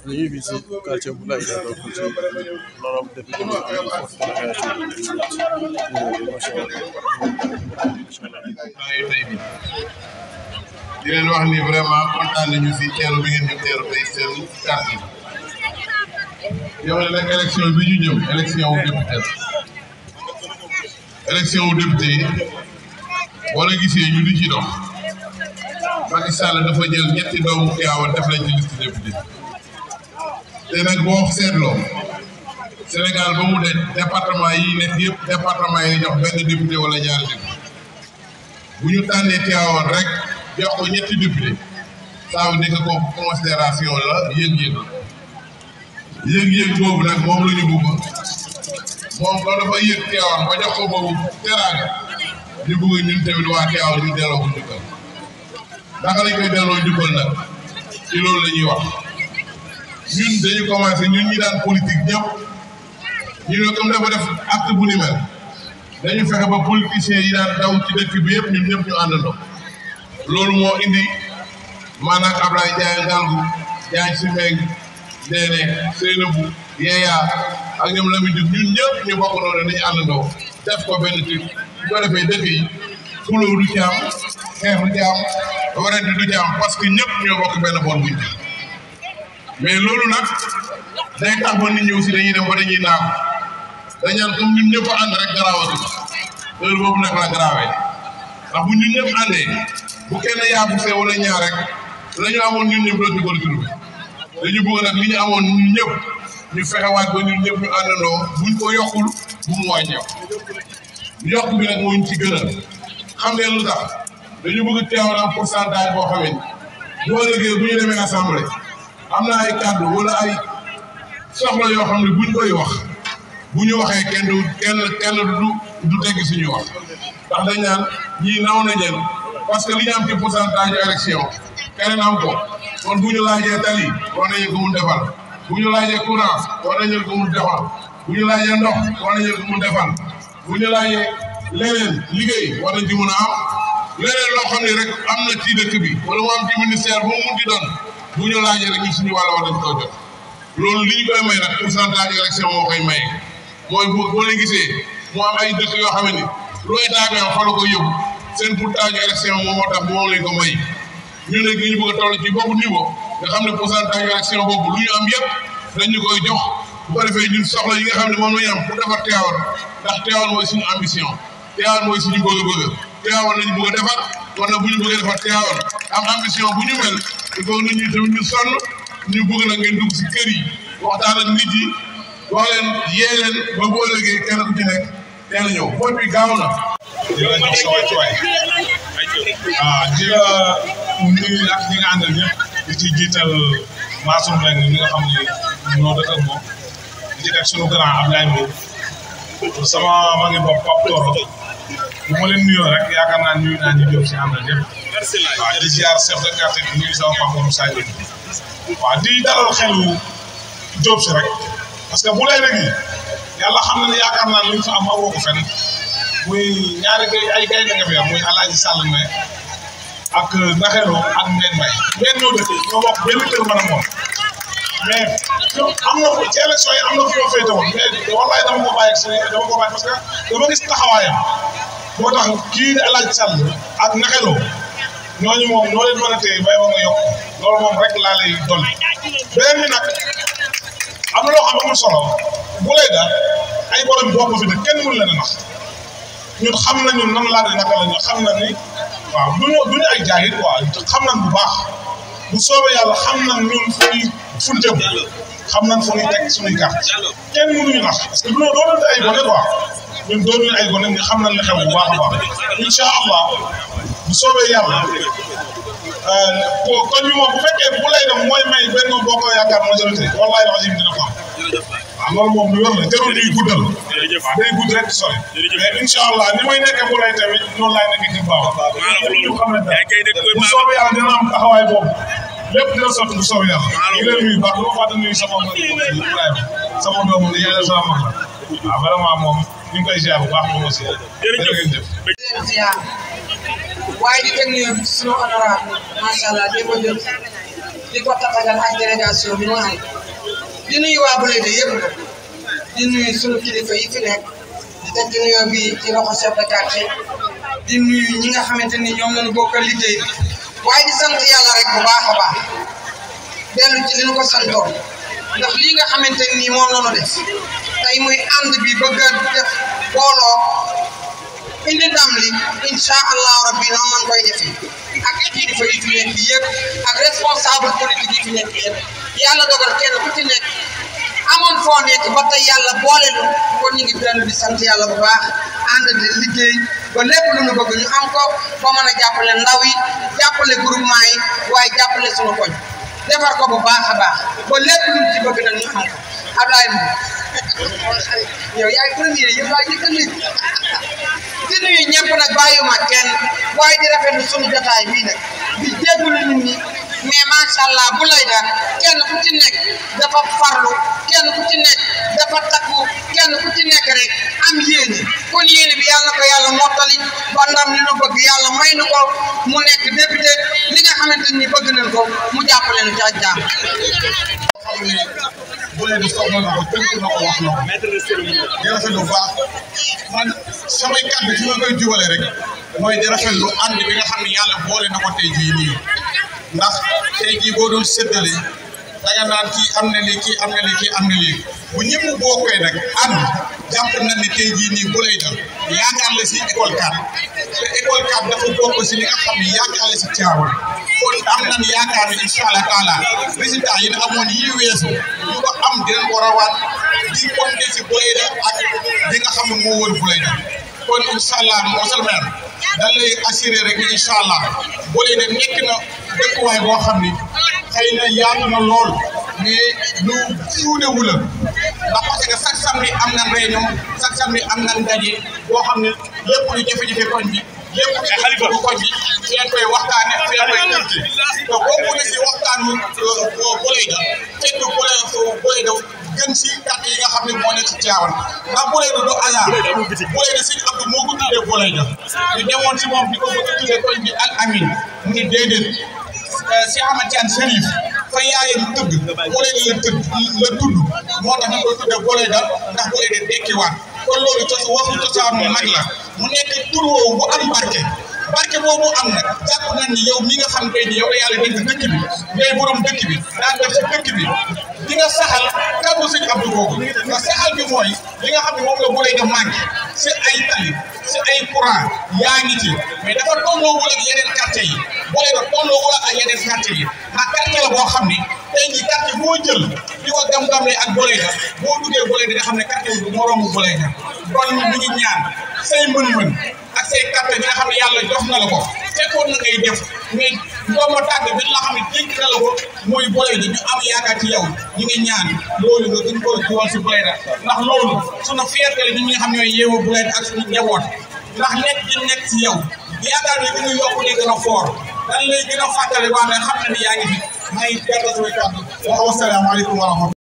ñu ngi fii si quartier bu Laye donc ci l'honorable député bi am foofu délégation bi macha allah. di leen wax ni vraiment kontaan nañu si teeru bi ngeen ñu teeru tey seen quartier yow nag élection bi ñu jëm élection wu député la élection wu député yi boo la gisee ñu di ci dox Macky Sall dafa jël ñetti doomu Tivaouane def lañ ci liste député te nag boo seetloo Sénégal ba mu de département yi nekk yëpp département yi jox benn député wala ñaari député bu ñu tànnee Tivaouane rek jox ko ñetti député ça veut dire que kooku considération la yëg-yëg yëg-yëg boobu nag moom la ñu bëgg moom ko dafa yëg Tivaouane ba jox ko boobu teraanga ñu bëgg ñun tamit waa Tivaouane ñu delloo ko njukkal naka lañ koy delloo njukkal nag ci loolu la ñuy wax ñun dañu commencé ñun ñi daan politique ñëpp ñu ne comme dafa def acte bu ni mel dañu fexe ba politiciens yi daan daw ci dëkk bi yëpp ñun ñëpp ñu àndandoo loolu moo indi maanaam Ablaye Ndiaye Ngalgu Ndiaye Simeng Ndéné Seynabou Yeya ak ñoom Lamine Diouf ñun ñëpp ñu bokk noonu dañuy àndandoo def ko benn truc bu ko defee dëkk yi xuloo du ci am xeex du ci am warante du ci am parce que ñëpp ñoo bokk benn boor buñ mais loolu nag day tax ba nit ñi aussi dañuy dem ba dañuy naaw dañaan comme ñun ñëpp ànd rek garaawatu heure boobu nag la garaawee ndax bu ñun ñëpp àndee bu kenn yaabu see wala ñaar rek la ñu amoon ñun ñëpp dootu ko retrouvé dañu bëgg nag li ñu amoon ñun ñëpp ñu fexewaat ba ñun ñëpp ñu àndandoo buñ ko yokkul bu mu wàññeeku yokk bi nag moo ñu ci gënal xam ngeen lu tax dañu bëgg teewoon am pourcentage boo xamee ni boo liggéey bu ñu demee assemblée am na ay kàddu wala ay soxla yoo xam ne buñ koy wax bu ñu waxee kenn du kenn kenn du du tegg suñu wax ndax dañ naan ñii naw na leen parce que li ñu am ci pourcentage yu élection keneen am ko kon bu ñu laajee tali war nañu ko mun defal bu ñu laajee courant war nañu ko mun defal bu ñu laajee ndox war nañu ko mun defal bu ñu laajee leneen liggéey war nañ ci mun a am leneen loo xam ne rek am na ci dëkk bi wala mu am ci ministère bu mu mun di doon bu ñu laajee rek ñu suñu wàll war nañ koo jot loolu li ñu koy may nag pourcentage élection moo koy maye mooy bu boo leen gisee mu am ay dëkk yoo xam ne lu état bi am fa la koy yóbbu seen pourcentage élection moom moo tax moo leen ko may ñu ne ñu bëgg a toll ci boobu niveau nga xam ne pourcentage élection boobu lu ñu am yëpp dañ ñu koy jox bu ko defee ñun soxla yi nga xam ne moom la ñu am pour defar Tivaouane ndax Tivaouane mooy suñu ambition Tivaouane mooy suñu bëgg-bëgg Tivaouane lañu bëgg a defar kon nag bu ñu bëggee defar Tivaouane am ambition bu ñu mel il faut nit ñi tamit ñu sonn ñu bëgg nag ngeen dugg si kër yi waxtaan ak nit yi wax leen yee leen ba bu ëllëgee kenn ku ci nekk teel a ñëw vote bi gaaw na. di la jox sa wàccuwaay ah di la nuyu ak ñi nga àndal ñëpp di ci jiital Mansour Mbengue mi nga xam ne ñoo dëkk ak moom di ci teg sunu grand Ablaye Mbow sama ma ngi bopp Pape Toro bu ma leen nuyoo rek yaakaar naa nuyu naa ñu jóg si àndal ñëpp waaw di ziar chef de quartier bi nuyu sama papa Moussa Diop waaw di dalal xelu Diop si rek parce que bu lay rek yi yàlla xam na ne yaakaar naa li ñu fa am awoo ko fenn muy ñaari gay ay gay na nga fi am muy Alaaji Sall me ak Naxero ak Mbène Mbaye Mbène ñoo dëkk ñoo bokk benn kër mën a moom mais am na ci élection yi am na fi ma féete woon mais wallaay dama ko bàyyi si dama ko bàyyi parce que dama gis taxawaayam moo tax kii di Alaaji Sall ak Naxero ñooñu moom noo leen mën a téye bay ba nga yokk loolu moom rek laa lay dolli beneen bi nag am na loo xam amul solo bu lay daal ay borom bopp fi ne kenn mënu leen a nax ñun xam nañu nan laa de naka la ñu xam na ni waaw du ñu du ñu ay jaayit quoi xam nañ bu baax bu soobee yàlla xam nañ ñun fu ñuy fu ñu jëm xam nañ fu ñuy teg suñuy carte kenn mënuñu nax parce que du ñu doonante ay gone quoi ñun doonuñu ay gone ñu xam nañ li xew bu baax a baax incha allah bu soobee yàlla kon ñu moom bu fekkee bu lay dem mooy may benn boo ko yaakaar majorité wallahi lazim dina ko am waaw loolu moom lu yor la jarul ñuy guddal waaw day gudd rek sori mais incha allah ni may nekkee bu lay tamit noonu laay nekkee ci baax ñu xam ne daal bu soobee yàlla dina am taxawaay boobu lépp dina sotti bu soobee yàlla ñu leen nuyu baax lu fàtte nuyu sama Ibrahima sama doomu ni yàlla sama mag la waaw vraiment moom ñu ngi koy ziar bu baax moom aussi jërëjëf waaye di teg nuyoo bi ci sunu honorable macha allah démb jël di ko tatagal ak délégation bi mu ànd di nuyu waa Blindé yëpp di nuyu sunu kilifa yi fi nekk di teg ci nuyoo bi ci loxo chef de quartier di nuyu ñi nga xamante ni ñoom lañu bokkal liggéey bi waaye di sant yàlla rek bu baax a baax dellu ci li ñu ko santoon ndax lii nga xamante ni moom la ñu def tey muy ànd bi bëgg a def booloo indi ndam li incha allahu rabbi noonu lañ koy defee ak kilifa yi fi nekk yëpp ak responsable politique yi fi nekk yëpp yàlla dogal kenn ku ci nekk amoon foo nekk ba tey yàlla boole lu kon ñu ngi dellu di sant yàlla bu baax ànd di liggéey ba lépp lu ñu bëgg ñu am ko ba mën a jàppale ndaw yi jàppale groupement yi waaye jàppale suñu koñ defar ko bu baax a baax ba lépp lu ñu ci bëgg nag ñu am ko Ablaye Mbow yow yaay premier yow yaay njëkk a nit di nuyu ñëpp nag bàyyiwuma kenn waaye di rafetlu suñu jotaay bii nag di jégalu nit ñi mais macha allah bu lay daal kenn ku ci nekk dafa farlu kenn ku ci nekk dafa takku kenn ku ci nekk rek am yéene kon yéene bi yàlla na ko yàlla mottali ba ndam li nu bëgg yàlla may nu ko mu nekk député li nga xamante ni bëgg nañ ko mu jàppale nu ci ak jàmm. xam ne Blindé soxla na ko tënk na ko wax na ko di rafetlu bu baax man samay kàddu fi ma koy jubale rek mooy di rafetlu ànd bi nga xam ne yàlla boole na ko tey jii nii ndax tey jii boo doon séddale danga naan kii am na lii kii am na lii kii am na lii bu ñëpp bokkee nag ànd jàpp na ne tey jii nii bu lay dal yaakaar la si école 4 te école 4 dafa bokk si li nga xam ne yaakaar la si Tivaouane kon am nañ yaakaar ne incha allah taala résultat yi ne amoon yii weesu ñu ko am dinañ ko rawaat di compter si Blindé ak li nga xam ne moo wër Blindé kon incha allah monsieur le maire dañ lay assurer rek ni incha allah Blindé nekk na dëkkuwaay boo xam ni xëy na yaatu na lool mais lu suudewu la ndax parce que chaque samedi am na réunion chaque samedi am na ndaje boo xam ne lépp lu jafe-jafe koñ bi lépp lu bu koñ bi fi leen koy waxtaane fi leen koy tënke te bokku na si waxtaanu Blindé fekk Blindé gën si kàtt yi nga xam ne moo nekk ci Tivaouane ndax Blindé du hasard Blindé sëñ Abdou moo ko tuddee Blindé ñu demoon si moom di ko bëgg a tuddee koñ bi Al Amin mu ne déedéet si Ahmad Tidiane Chérif fa yaayam tëdd Blindé la tëdd la tudd moo tax ñu koy tuddee Blindé ndax Blindé dekkiwaat kon loolu cos waxu cosaanu nag la mu nekk tur woowu bu am barke barke boobu am nag jàpp nañ ni yow mi nga xam tey ni yow la yàlla dénk dëkk bi ngay borom dëkk bi daan def si dëkk bi di nga saxal kàddu sëñ Abdou boobu nga saxal bi mooy li nga xam ne moom la Blindé manqué si ay tali si ay courant yaa ngi ci mais dafa tolloowul ak yeneen quartier yi Blindé tolloowul ak yeneen quartier yi ndax quartier la boo xam ni tey jii quartier boo jël di ko gam-gamle ak Blindé boo duggee Blindé nga xam ne quartier bi moroomu Blindé kon ñu ngi ñaan say mën-mën ak say quartier bi nga xam ne yàlla jox na la ko fekkoon na ngay def mais ndooma tàgg bi la xam ne dénk na la ko mooy Blindé ñu am yaakaar ci yow ñu ngi ñaan loolu nga gën koo jiwal si Blindé ndax loolu sunu fierté la ñun ñi nga xam ñooy yeewu Blindé ak suñu njaboot ndax nekk di nekk si yow yaakaar ne gën a yokk di gën a foor dan lay gën a fàttali waa mais xam na ni yaa ngi fi may gàttal samay kàddu wa wasalaamaaleykum wa rahmatulah